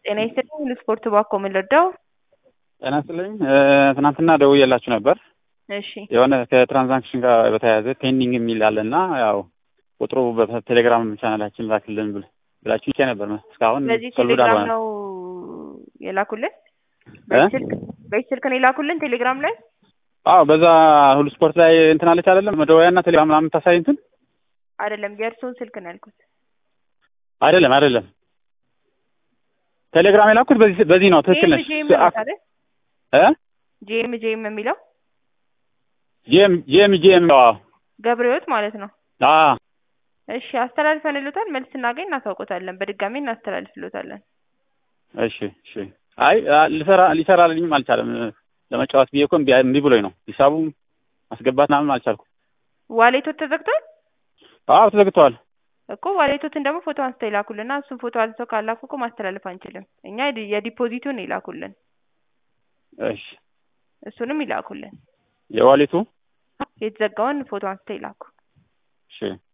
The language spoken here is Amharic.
ጤና ይስጥልኝ ስፖርት ባኮ ምን ልርዳው? ጤና ይስጥልኝ ትናንትና ደውዬላችሁ ነበር። እሺ የሆነ ከትራንዛክሽን ጋር በተያያዘ ፔንዲንግ የሚል አለ እና ያው ቁጥሩ በቴሌግራም ቻናላችን ላክልን ብል ብላችሁ ይቼ ነበር። እስካሁን በዚህ ሶልቭድ ቴሌግራም አልሆነም። ነው የላኩልን? እ? በዚህ ስልክ በዚህ ስልክ ነው የላኩልን ቴሌግራም ላይ? አዎ በዛ ሁሉ ስፖርት ላይ እንትን አለች አይደለም መደወያ እና ቴሌግራም ምናምን የምታሳይ እንትን አይደለም የእርስዎን ስልክ ነው ያልኩት። አይደለም አይደለም ቴሌግራም የላኩት በዚህ በዚህ ነው። ትክክል ነሽ። ጄም ነው አይደል? እ ጄም ጄም የሚለው ጄም ጄም ጄም አዎ ገብረህይወት ማለት ነው። አዎ እሺ አስተላልፈንልዎታል። መልስ ስናገኝ እናሳውቆታለን። በድጋሚ እናስተላልፍልዎታለን። እሺ እሺ። አይ አ- ልሰራ ሊሰራልኝም አልቻለም። ለመጫወት ብዬ እኮ እምቢ እምቢ ብሎኝ ነው። ሂሳቡ ማስገባት ምናምን አልቻልኩም። ዋሌቶት ተዘግቷል አዎ ተዘግተዋል። እኮ ዋሌቶትን ደግሞ ፎቶ አንስተው ይላኩልና እሱን ፎቶ አንስተው ካላኩ እኮ ማስተላለፍ አንችልም። እኛ የዲ- የዲፖዚቱን ይላኩልን፣ እሺ እሱንም ይላኩልን። የዋሌቱ የተዘጋውን ፎቶ አንስተው ይላኩ። እሺ